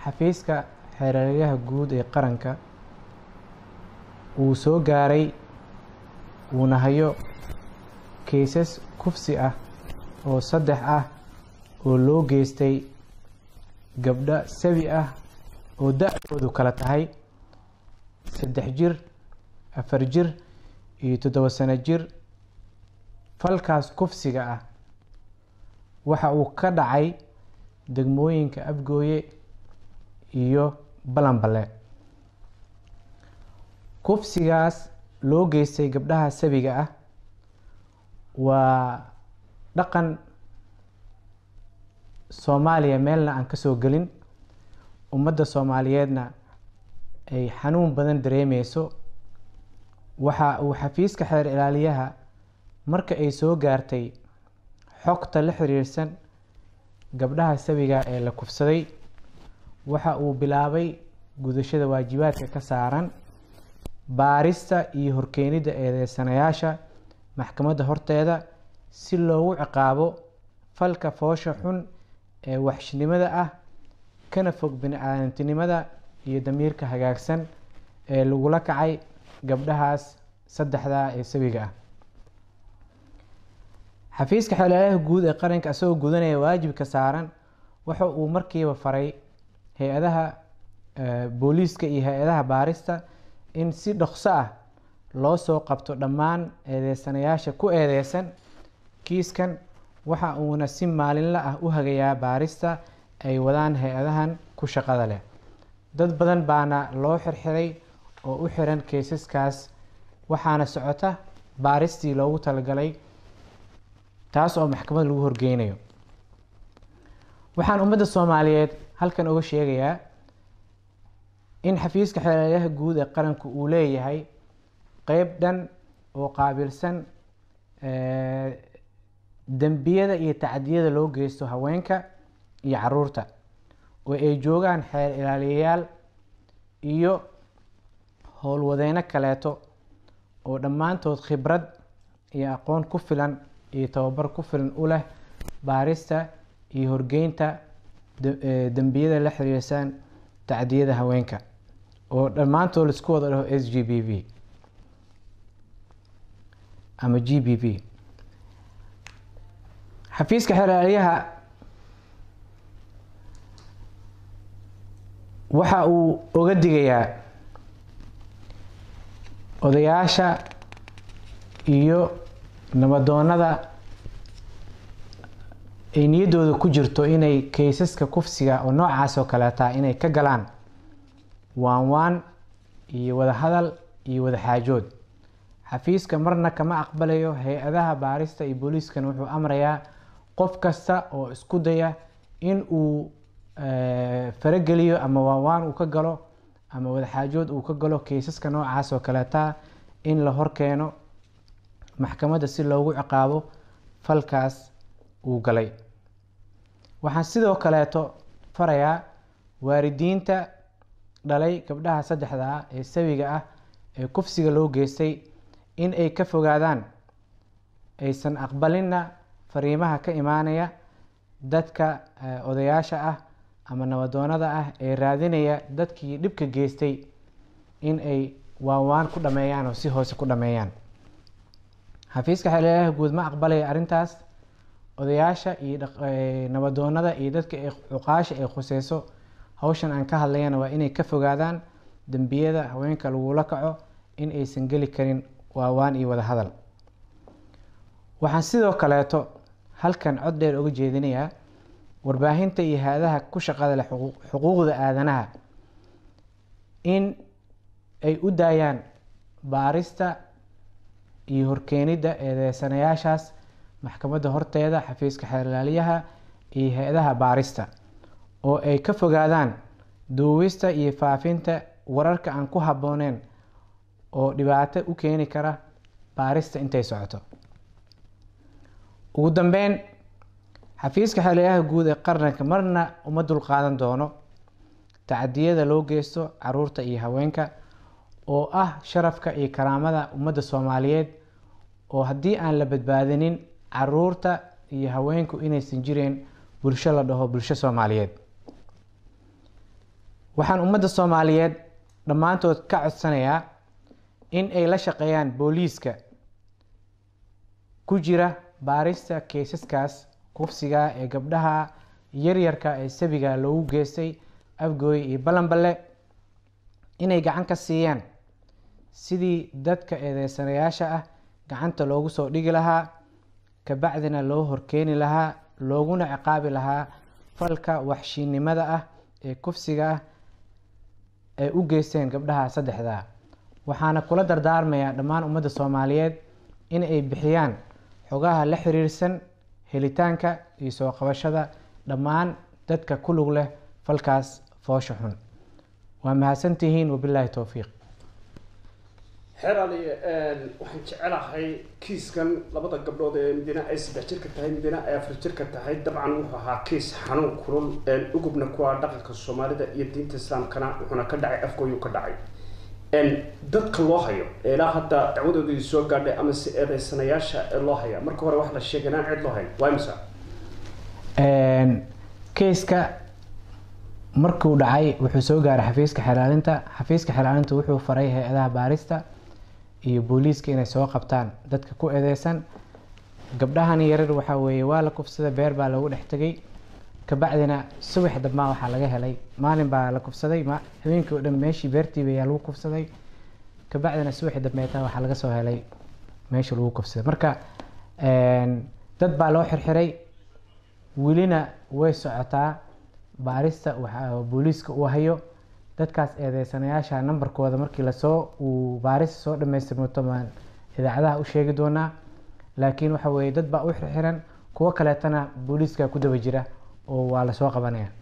xafiiska xeeraryaha guud ee qaranka uu soo gaaray uuna hayo kaysas kufsi ah oo saddex ah oo loo geystay gabdho sabi ah oo da-doodu kala tahay saddex jir afar jir iyo toddoba sano jir falkaas kufsiga ah waxa uu ka dhacay degmooyinka abgooye iyo balanbale kufsigaas loo geystay gabdhaha sabiga ah waa dhaqan soomaaliya meelna aan kasoo gelin ummadda soomaaliyeedna ay xanuun badan dareemeyso waxa uu xafiiska xeer ilaaliyaha marka ay soo gaartay xogta la xiriirsan gabdhaha sabiga ee la kufsaday waxa uu bilaabay gudashada waajibaadka ka saaran baarista iyo horkeenidda eedeysanayaasha maxkamadda horteeda si loogu ciqaabo falka foosha xun ee waxshnimada ah kana fog bini-aadantinimada iyo damiirka hagaagsan ee lagula kacay gabdhahaas saddexdaa ee sawiga ah xafiiska xeelalaha guud ee qaranka isagoo gudanaya waajibka saaran waxa uu markiiba faray hay-adaha booliiska iyo hay-adaha baarista in si dhokso ah loo soo qabto dhammaan eedeysanayaasha ku eedeysan kiiskan waxa uuna si maalinla ah u hagayaa baarista ay wadaan hay-adahan ku shaqada leh dad badan baana loo xirxiray oo u xiran kaysaskaas waxaana socota baaristii loogu talagalay taas oo maxkamad lagu horgeynayo waxaan ummadda soomaaliyeed halkan uga sheegayaa in xafiiska xeelalayaha guud ee qaranku uu leeyahay qeyb dhan oo qaabilsan dembiyada iyo tacdiyada loo geysto haweenka iyo caruurta oo ay joogaan xeer ilaaliyayaal iyo howlwadeyno kaleeto oo dhammaantood khibrad iyo aqoon ku filan iyo tababar ku filan u leh baarista iyo horgeynta dembiyada la xiriirsan tacdiyada haweenka oo dhammaantood laisku wada dhaho s g b v ama g b v xafiiska xeelaalyaha waxa uu oga digayaa odayaasha iyo nabadoonada ay niyaddooda ku jirto inay kaysaska kufsiga oo noocaas oo kaleeta inay ka galaan waan waan iyo wada hadal iyo wada xaajood xafiiska marna kama aqbalayo hay-adaha baarista iyo booliiskana wuxuu amrayaa qof kasta oo isku daya in uu farageliyo ama waanwaan uu ka galo ama wadaxaajood uu ka galo kaysaska noocaas oo kaleeta in la horkeeno maxkamadda si loogu ciqaabo falkaas uu galay waxaan sidoo kaleeto farayaa waalidiinta dhalay gabdhaha saddexda ah ee sawiga ah ee kufsiga loo geystay in ay ka fogaadaan aysan aqbalinna fariimaha ka imaanaya dadka odayaasha ah ama nabadoonada ah ee raadinaya dadkii dhibka geystay in ay waanwaan ku dhameeyaan oo si hoose ku dhameeyaan xafiiska xeelelaha guud ma aqbalaya arrintaas odayaasha iyo nabadoonada iyo dadka cuqaasha ay khuseyso hawshan aan ka hadlayana waa inay ka fogaadaan dembiyada haweenka lagula kaco in aysan geli karin waawaan iyo wada hadal waxaan sidoo kaleeto halkan cod dheer uga jeedinayaa warbaahinta iyo hay-adaha ku shaqada leh xuquuqda aadanaha in ay u daayaan baarista iyo horkeenidda eedeysanayaashaas maxkamadda horteeda xafiiska xeerlaaliyaha iyo hay-adaha baarista oo ay ka fogaadaan duubista iyo faafinta wararka aan ku habbooneyn oo dhibaato u keeni kara baarista intay socoto ugu dambeyn xafiiska xeelalayaha guud ee qaranka marna uma dulqaadan doono tacadiyada loo geysto caruurta iyo haweenka oo ah sharafka iyo karaamada ummadda soomaaliyeed oo haddii aan la badbaadinin caruurta iyo haweenku inaysan jireen bulsho la dhaho bulsho soomaaliyeed waxaan ummadda soomaaliyeed dhammaantood ka codsanayaa in ay la shaqeeyaan booliiska ku jira baarista keysaskaas kufsiga ee gabdhaha yaryarka ee sabiga loogu geystay afgooy iyo balanballe inay gacan ka siiyaan sidii dadka eedeysanayaasha ah gacanta loogu soo dhigi lahaa kabacdina loo horkeeni lahaa looguna ciqaabi lahaa falka waxshiinimada ah ee kufsiga ah ay u geysteen gabdhaha saddexdaa waxaana kula dardaarmayaa dhammaan ummadda soomaaliyeed in ay bixiyaan xogaha la xiriirsan helitaanka iyo soo qabashada dhammaan dadka ku lug leh falkaas foosha xun waa mahadsantihiin wabilaahi towfiiq xeer ali waxaan jecelahay kiiskan labada gabdhood ee midina ay saddex jirka tahay midina ay afar jirka tahay dabcan wuxuu ahaa kiis xanuun kulul ugubna kuwa dhaqanka soomaalida iyo diinta islaamkana wuxuuna ka dhacay afgooyuu ka dhacay dadka loo hayo ee ilaa hadda dacwadoodii soo gaadhay ama si eedeysanayaasha ee loo haya marka hore wax la sheegay inaan cid loo hayn waa imisa keiska markuu dhacay wuxuu soo gaaray xafiiska xelaalinta xafiiska xelaalinta wuxuu faray hay-adaha baarista iyo booliiska inay soo qabtaan dadka ku eedeysan gabdhahani yarar waxaa weeye waa la kufsada beer baa loogu dhex tegay kabacdina subax dambaa waxaa laga helay maalin baa la kufsaday habeenkii oo dhan meeshii beertiiba ayaa lagu kufsaday kabacdina subaxi dambeeta waxaa laga soo helay meesha lagu kufsaday marka dad baa loo xirxiray welina way socotaa baarista waxaa booliiska uu hayo dadkaas eedeysanayaasha nambarkooda markii lasoo uu baarista soo dhamaystirmato maan idaacadaha u sheegi doonaa laakiin waxa weeye dad baa u xirxiran kuwo kaleetana booliiska ku daba jira oo waa lasoo qabanaya